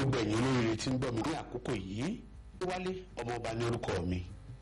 gbogbo ẹ̀yin olóríire tí ń gbọ́ mi ní àkókò yìí wálé ọmọọba ní orúkọ mi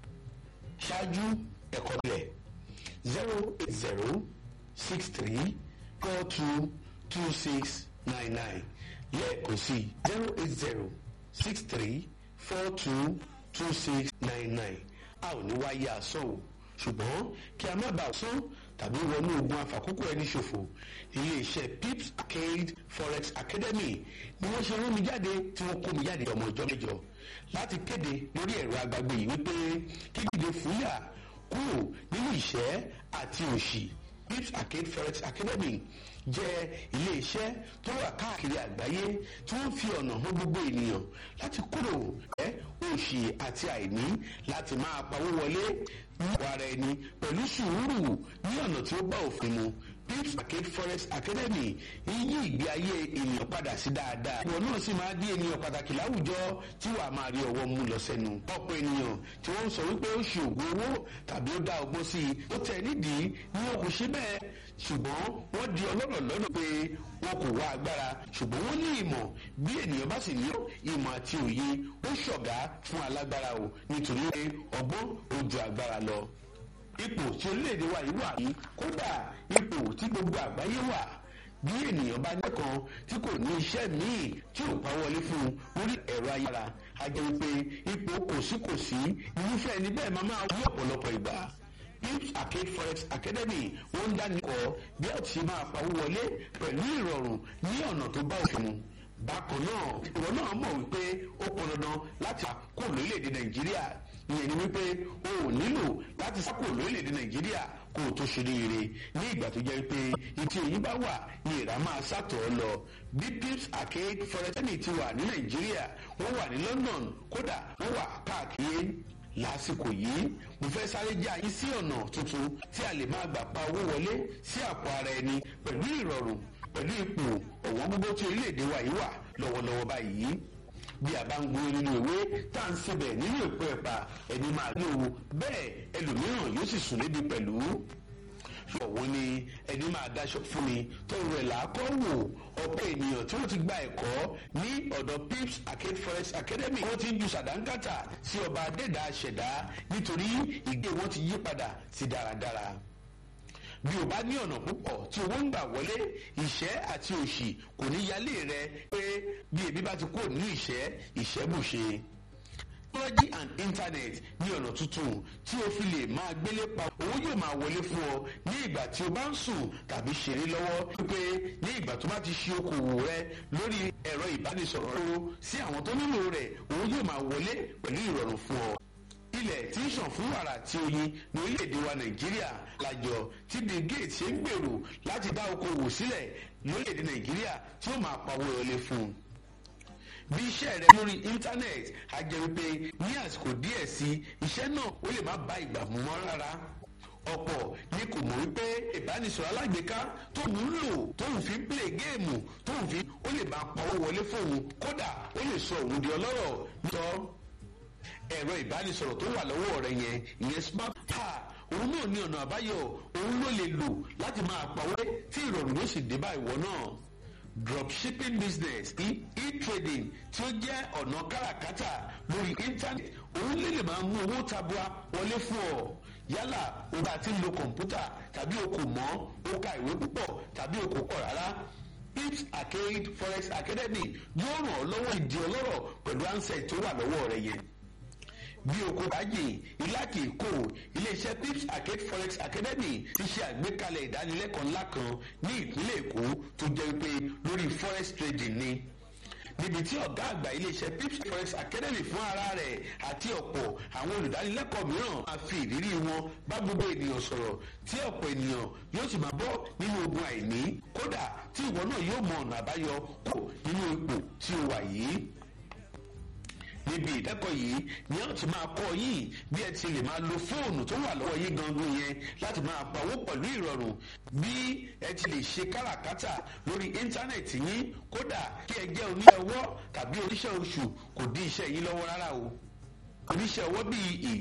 ṣáájú ẹ̀kọ́ bílẹ̀ zero eight zero six three four two two six nine nine lẹ́ẹ̀kan sí zero eight zero six three four two two six nine nine a ò ní wáyé asán o ṣùgbọ́n kí a má bàa sán tàbí wọnú ogun àfàkókò ẹni ṣòfò iléeṣẹ́ pips arcade forex academy ni wọ́n ṣe rán mi jáde tí wọ́n kó mi jáde ọmọ ìjọ mẹ́jọ láti kéde lórí ẹ̀rọ agbágbé yìí wípé kí dìde fúyà kúrò nínú ìṣẹ́ àti òṣì pips arcade forex academy jẹ́ iléeṣẹ́ tó wà káàkiri àgbáyé tí wọ́n fi ọ̀nà hàn gbogbo ènìyàn láti kúrò ẹ́ òṣì àti àìní láti máa pawó wọlé nípa ara ẹni pẹ̀lú sùúrù ní ọ̀nà tí ó bá òfin mu pips arcade forest academy yí ìgbé ayé ènìyàn padà sí dáadáa ìwọ náà sì máa di ènìyàn pàtàkì láwùjọ tí wàá máa rí ọwọ́ mú lọ sẹ́nu ọ̀pọ̀ ènìyàn tí wọ́n ń sọ wípé ó ṣe ògùn owó tàbí ó dá ọgbọ́n sí i ó tẹ̀ nídìí ni wọn kò ṣe bẹ́ẹ̀ ṣùgbọ́n wọ́n di ọlọ́rọ̀ lọ́nà pé wọn kò wá agbára ṣùgbọ́n wọ́n ní ìmọ̀ bí ènìyàn bá sì ní ìmọ̀ àti òye ó ṣọ̀gá fún alágbára o nítorí pé ọgbọ́n ó ju agbára lọ ipò tí orílẹ̀-èdè wa yìí wà yìí kódà ipò tí gbogbo àgbáyé wà bí ènìyàn bá nẹ́kan tí kò ní iṣẹ́ míì tí ò pa wọlé fún un lórí ẹ̀rọ ayára a jẹ́ wípé ipò kòsíkòsí irúfẹ́ ẹni bẹ́ẹ̀ máa máa wí ọ̀pọ̀lọpọ̀ ìgbà pips arcade forex academy wọ́n ń dánikọ̀ bí a ti máa pawó wọlé pẹ̀lú ìrọ̀rùn ní ọ̀nà tó bá òfin mu bákan náà ìwọ náà mọ̀ wípé ó pọn dandan láti kó lórílẹ̀‐èdè nàìjíríà ìyẹn ni wípé o ò nílò láti sá kó lórílẹ̀‐èdè nàìjíríà kó o tó ṣe rere ní ìgbà tó jẹ́ pé ìtì òyìn bá wà ní ìrà máa sàtọ̀ ọ́ lọ bí pips arcade forex academy ti wà ní nàìjíríà wọ́n wà ní london kódà wọ́n wà káàkiri lásìkò yìí mo fẹ́ sáré já yín sí ọ̀nà tuntun tí a lè máa gbà pa owó wọlé sí àpò ara ẹni pẹ̀lú ìrọ̀rùn pẹ̀lú ipò ọ̀wọ́n gbogbo tí orílẹ̀-èdè wa yìí wà lọ́wọ́lọ́wọ́ báyìí bí a bá ń gbé nínú ìwé tá à ń sebẹ̀ nínú ìpò ẹ̀pà ẹni máa ní owó bẹ́ẹ̀ ẹlòmíràn yóò sì sùn lébi pẹ̀lú ọ̀wọ́n ni ẹni máa daṣọ fún mi tó rẹ̀ làákọ́ wò ọ̀pọ̀ ènìyàn tí wọ́n ti gba ẹ̀kọ́ ní ọ̀dọ̀ pips arcade forest academy wọ́n ti ń ju sàdánkátà sí ọba adẹ́dàá ṣẹ̀dá nítorí ìgbé wọn ti yí padà sí dáradára bí o bá ní ọ̀nà púpọ̀ tí owó ń gbà wọlé ìṣẹ́ àti òṣì kò ní yálé rẹ pé bí ebi bá ti kúrò nínú ìṣẹ́ ìṣẹ́bùṣe technology and internet ní ọ̀nà tuntun tí o fi lè máa gbélé pa owó yóò máa wọlé fún ọ ní ìgbà tí o bá ń sùn tàbí ṣeré lọ́wọ́ wípé ní ìgbà tó bá ti ṣe okòwò rẹ lórí ẹ̀rọ ìbánisọ̀rọ̀ rẹ sí àwọn tó nílò rẹ̀ owó yóò máa wọlé pẹ̀lú ìrọ̀rùn fún ọ ilẹ̀ tí ń ṣàn fún wàrà àti oyin ní orílẹ̀-èdè wa nàìjíríà lájọ tí bill gates ṣe ń gbèrò láti dá okòwò sílẹ̀ lórílẹ̀-èdè nàìjíríà tí ó máa pawó wọlé fún un bí iṣẹ́ rẹ lórí íńtánẹ́ẹ̀tì á jẹ́ wípé ní àsìkò díẹ̀ sí iṣẹ́ náà ó lè má bá ìgbà mú mọ́ rárá ọ̀pọ̀ ni kò mọ̀ wípé ìbánisọ̀rọ̀ alágbèéká tó ń lò tó ń fi play géèmù tó ń fi ó lè máa pawó wọlé fóun kódà ó lè sọ òun di ọlọ́rọ̀ nítọ́ ẹ̀rọ ìbánisọ̀rọ̀ tó wà lọ́wọ́ rẹ yẹn ìyẹn smart car òun náà ní ọ̀nà àbáyọ òun ló lè lò láti máa pawó tí ìrọ̀rùn yóò sì dé bá ìwọ náà dropshipping business e-trading tí ó jẹ́ ọ̀nà káràkátà lórí internet òun lè lè máa mú owó tabua wọlé fún ọ yálà o bá ti ń lo kọ̀ǹpútà tàbí o kò mọ̀ o ka ìwé púpọ̀ tàbí o kò kọ̀ rárá pips arcade forex academy yóò ràn ọ́ lọ́wọ́ ìdí ọlọ́rọ̀ pẹ̀lú ansẹ̀ tó wà lọ́wọ́ rẹ yẹn bí oko bájì ìlàkì kò iléeṣẹ́ pips arcade forex academy ti ṣe àgbékalẹ̀ ìdánilẹ́kọ̀ọ́ ńlá kan ní ìpínlẹ̀ èkó tó jẹ́ pé lórí forex trading ni níbi tí ọ̀gá àgbà iléeṣẹ́ pips forex academy fún ara rẹ̀ àti ọ̀pọ̀ àwọn olùdánilẹ́kọ̀ọ́ mìíràn máa fi ìrírí wọn bá gbogbo ènìyàn sọ̀rọ̀ tí ọ̀pọ̀ ènìyàn yóò sì máa bọ́ nínú ogun àìní kódà tí ìwọ náà yóò mọ ọ̀nà àbáyọ kò nínú ipò tí o wà yìí níbi ìdẹ́kọ̀ọ́ yìí ni wọ́n ti máa kọ́ yín bí ẹ ti lè máa lo fóònù tó wà lọ́wọ́ yín gangan yẹn láti máa pawó pẹ̀lú ìrọ̀rùn bí ẹ ti lè ṣe káràkátà lórí íńtánẹ̀tì yín kódà kí ẹ jẹ́ oníṣẹ́ ọwọ́ tàbí oníṣẹ́ oṣù kò dí iṣẹ́ yín lọ́wọ́ rárá o oníṣẹ́ ọwọ́ bíi ìyá.